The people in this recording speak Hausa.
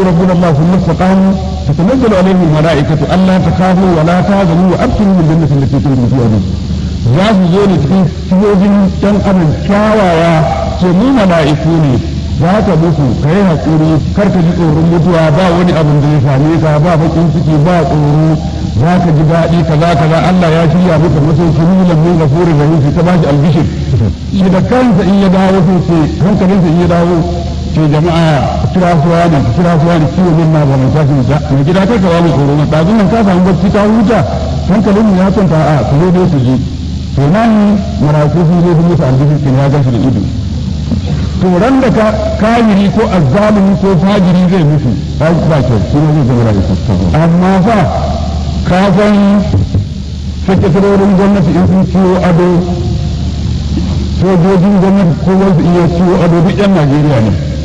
ربنا الله ثم استقاموا تتنزل عليهم الملائكة ألا تخافوا ولا تهزموا وأبشروا بالجنة التي كنتم توعدون za su zo ne cikin sifofin ɗan adam kyawawa ce mu mala'iku ne za ka mutu ka yi haƙuri kar ka ji tsoron mutuwa ba wani abin da ya same ka ba bakin ciki ba tsoro za ka ji daɗi kaza kaza Allah ya shirya maka masauki nulan min gafurin rahim sai ta bashi albishir shi da kansa in ya dawo sai ce hankalinsa in ya dawo ce jama'a kira suwa ne kira suwa ne ciwo min na ba mai tashi da mai gida kai ka ba mu tsoro na ɗazun nan ka samu bacci ta huta hankalin mu ya kwanta a ku zo dai su ji to nan maraku sun zo sun musu albishir kin ya gashi da ido to ran da ka kafiri ko azzalimi ko fajiri zai mutu ba ba kyau shi ne zai zama rayu amma fa ka san sakatarorin gwamnati in sun ciwo ado sojojin gwamnati ko wasu iya ciwo ado duk yan Najeriya ne